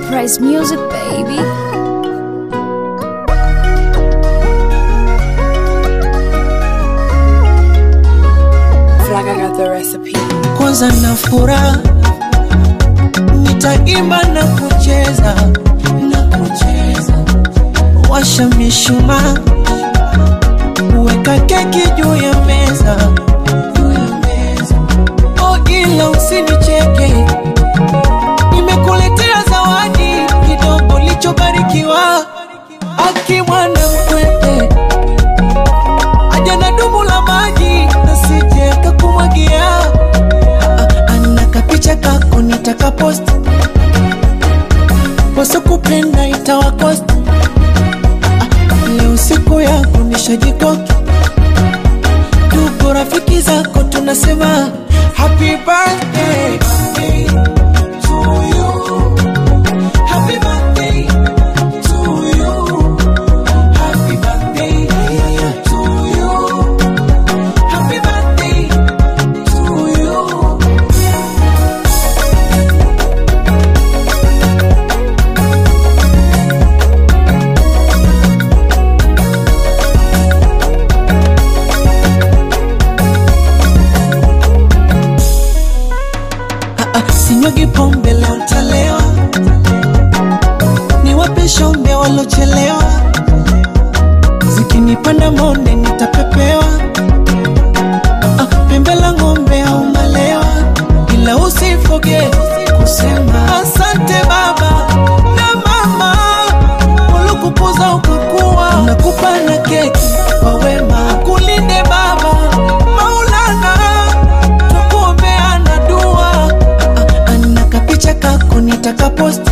Price Music, baby. feel like I got the recipe. kwanza na furaha nitaimba na kucheza na kucheza washa mishumaa weka keki juu ya meza juu ya meza oh ila usinicheke nimekuletea zawadi kidogo lichobarikiwa akimwana mkwete aja na dumu la maji nasije kakumwagia ana kapicha kako nitakapost wasokupenda itawakost leo siku yako nishajikoki tuko rafiki zako tunasema happy birthday to you. Happy birthday to you. Happy birthday to you. Happy birthday to you. Ah, ah, sinyugi pombe leo ntalewa, niwape shombe walochelewa, zikinipanda monde nitapepewa, ah, pembe la ng'ombe au malewa, ila usifoge kusema asante baba na mama waliokukuza ukakuwa, nakupa na keki kwa wema, kulinde baba Maulana tukuombeana dua Ah, ana kapicha kako nitakapost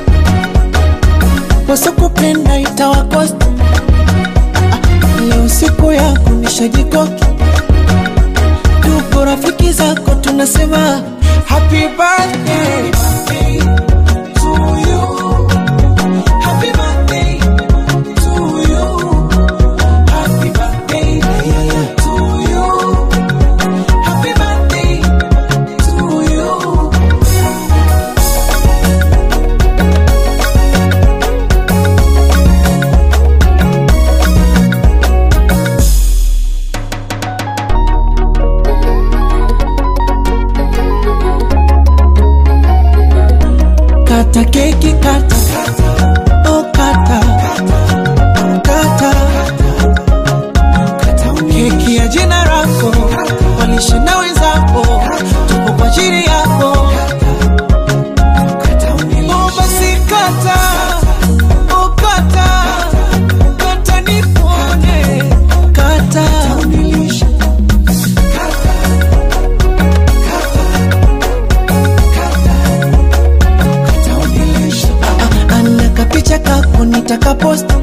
wasokupenda itawakost Ah, leo siku yako nishajikoki tuko rafiki zako tunasema happy birthday to you. Happy birthday to you. Happy birthday to you. Happy birthday to you. Kata keki kata Oh kata Kata Keki ya jina lako Walishe na wenzako Tuko kwa ajili yako Oh basi kata Oh kata Kata nipone Kata Ah, ana kapicha kako nitakapost